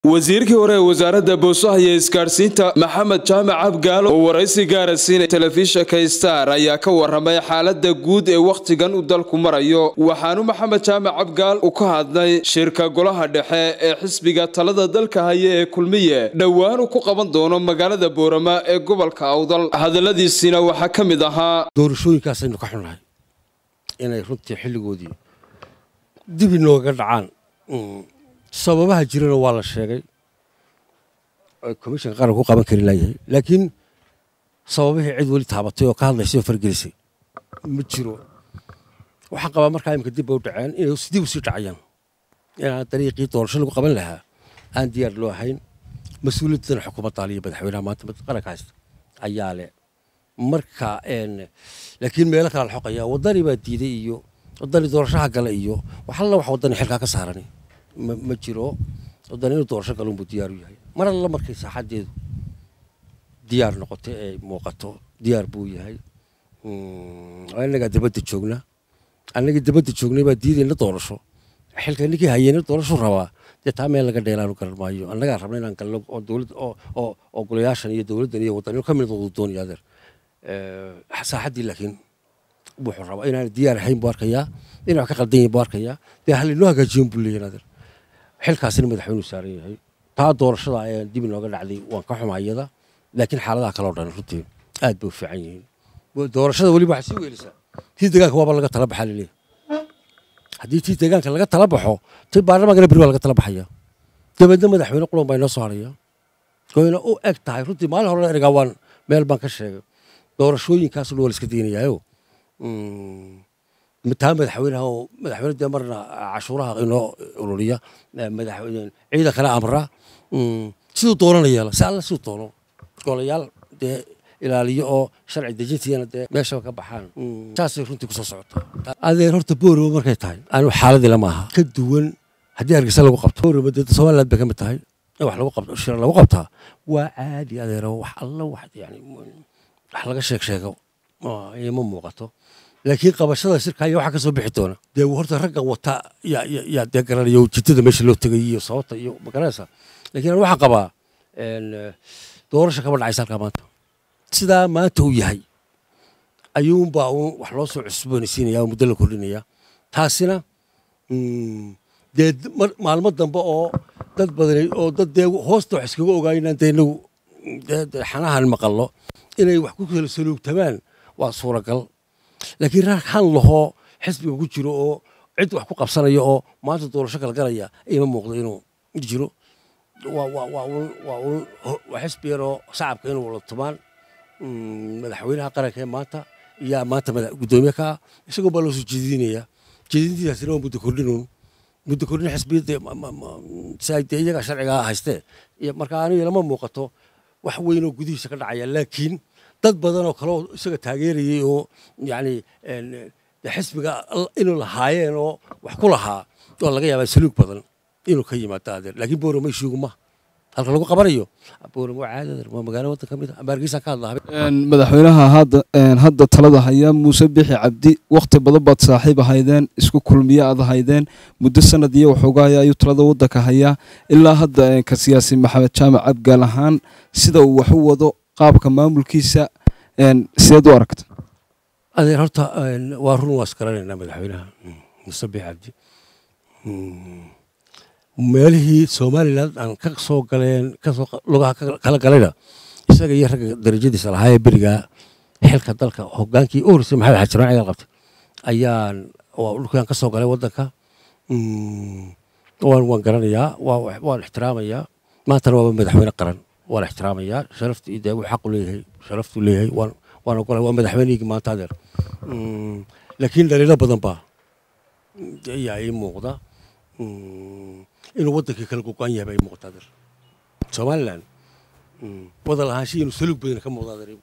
wasiirkii hore ee wasaaradda boosaha iyo isgaadhsiinta maxamed jaamac abgaalo oo waraysi gaara siinay telefishinka star ayaa ka waramay xaalada guud ee wakhtigan uu dalku marayo waxaanu maxamed jaamac abgaal u ka hadlay shirka golaha dhexe ee xisbiga talada dalka haya ee kulmiye dhowaan uu ku qaban doono magaalada boorama ee gobolka awdal hadaladiisiina waxaa ka mid ahaa doorashooyinkaasaynu ka xunnahay inay runtii xilligoodii dib inooga dhacaan sababaha jirana waa la sheegay komishanka qaranka ku qaban kari laayahay laakiin sababihii cid weli taabatay oo ka hadlaysay oo fargelisay ma jiro waxaan qabaa markaa imika dib bay u dhaceen inay dib usii dhacayaan inaan dariiqii doorasho lagu qaban lahaa aan diyaar loo ahayn mas-uuliyaddana xukuumadda aliyo madaxweynaha maanta qaranka haysta ayaa leh marka laakiin meelo kale la xoqaya waddani baa diiday iyo waddani doorashaha gale iyo waxalla wax waddani xilkaa ka saarani ma jiro waddani inuu doorasho galo unbuu diyaar u yahay mar alla markay saaxaddeedu diyaar noqoto ee muuqato diyaar buu yahay annagaa dabadda joogna annagii dabadda joognay baa diidayna doorasho xilka ninkii hayeyna doorasho rabaa dee taa meel laga dheelaanu garan maayo annagaa rabna inaan galno oo dowlad oo oo golayaashan iyo dowladdan iyo waddan ka mid noqdo doonaya adeer saaxaddii laakiin wuxuu rabaa inaan diyaar ahayn buu arkayaa inay wax ka qaldan yihin buu arkayaa dee hallinoo hagaajiyon buu leeyahay adeer xilkaasina madaxweynuhu saaran yahay taa doorashada ee dib inooga dhacday waan ka xumaa iyada laakiin xaaladaha kaleo dhan runtii aad bay u fiican yihiin doorashada weliba waxay sii weelisaa tii deegaanka waaba laga tala baxaa laleeyahay haddii tii deegaanka laga tala baxo tii baarlamaankana beri waa laga tala baxaya dabeedna madaxweyne qulan baa inoo soo haraya wayna u eg tahay runtii maalin hore ergaa waan meel baan ka sheegay doorashooyinkaas dhan waa la iska daynayaayo taa madaxweynaha oo madaxweyne dee marna cashuuraha inoo ururiya ciidan kale amra siduu doonana yeela si alla siduu doono golayaal dee ilaaliyo oo sharci dejintiina dee meeshaba ka baxaan saasay runtii kusoo socota adeer horta boorama markay tahay anu xaaladii lama aha ka duwan haddii hargeysa lagu qabto boorama dee somaliland bay ka mid tahay in wax lagu qabto shir lagu qabtaa waa caadi adeero wax alla wax yani wax laga sheeg sheego ima muuqato laakiin qabashada shirka ayaa waxaa ka soo bixi doona dee horta ragga wata yaa dee garanaya ujeedada meesha loo tegay iyo sababta iyo magaranaysa lakiin an waxaan qabaa doorasha kama dhacaysa halkaa maanta sidaa maanta uu yahay ayuunbaa uun wax loo soo cusboonaysiinaya oo muddo la kordhinaya taasina dee maalmo dambe oo dad badan oo dad dee hoosta wax iskaga ogaayinaan dee inagu xanahan maqallo inay wax ku kala saluugtamaan waa suuragal laakiin rag han lahoo xisbiga ku jiro oo cid wax ku qabsanaya oo maanta doorasho kala galaya ima muuqdo inuu jiro waa xisbi yaroo shacabka inuu wala tumaan madaxweynaha qaranka ee maanta iyaa maanta guddoomiye ka ah isagoo baa loo soo jeedinaya jeedintiidaasina waa muddo kordhinuun muddo kordhin xisbiyadde dee iyagaa sharcigaa haystee marka aniga lama muuqato wax weynoo gudihiisa ka dhacaya laakiin dad badan oo kale oo isaga taageerayay oo yacni xisbiga inuu lahaayeen oo wax ku lahaa oo laga yaabaa saluug badan inuu ka yimaado adeer laakiin boorama ishiigu ma halka lagu qabanayo boorama waa caadi adeer waa magaalo waddan ka mid ah ama hargeysa ka hadlaa madaxweynaha hadda hadda talada haya muuse bixi cabdi wakhti badan baad saaxiib ahaydeen isku kulmiye aad ahaydeen muddo sanad iyo waxoogahaya ayuu talada waddanka hayaa ilaa hadda ka siyaasi maxamed jaamac abgaal ahaan sida uu wax u wado qaabka maamulkiisa sideed u aragta adeer horta waa run waa isgaranaynaa madaxweynaha muuse bixi cabdi meelihii somalilan aan ka soo galeen kasoo lugaha kala galayna isaga iyo ragga darajadiisa lahaa ee berigaa xilka dalka hogaankii u horeysay maxamed xaji raacigal qabtay ayaan dhulkaan ka soo galay waddanka waan waan garanayaa waan ixtiraamayaa maantana waaba madaxweyne qaran waan ixtiraamayaa sharaftii dee uu xaqu leeyahay sharaftuu leeyahay waan waan ogolahay waa madaxweynihii maanta adeer laakiin dhaliilo badan baa ayaa ii muuqda inuu waddankii kala gogo-an yahay baa ii muuqda adeer somaliland wada lahaanshihi inuu saluug badan ka muuqda adeer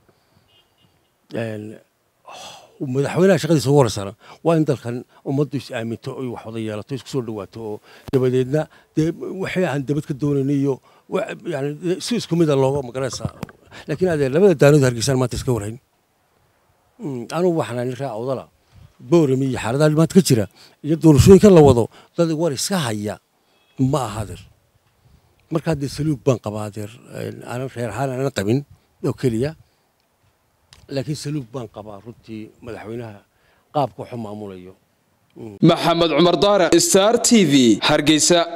madaxweynaha shaqadiisa ugu horeysana waa in dalkan ummaddu is aaminto oy wax wada yeelato isku soo dhawaato oo dabadeedna dee waxay aan dabad ka doonaynay iyo yani si isku mida looga magaranaysaa laakiin adeer labada daanood hargeysaan maanta iska warhayn anugu waxaan nin raa awdala boorami iyo xaaladaha maanta ka jira iyo doorashooyinka la wado dad war iska haya ma aha adeer markaa dee saluug baan qabaa adeer aanan reer ahaan aanan qabin oo keliya laakiin saluug baan qabaa runtii madaxweynaha qaabka waxu maamulayo maxamed cumar daare star t v hargeysa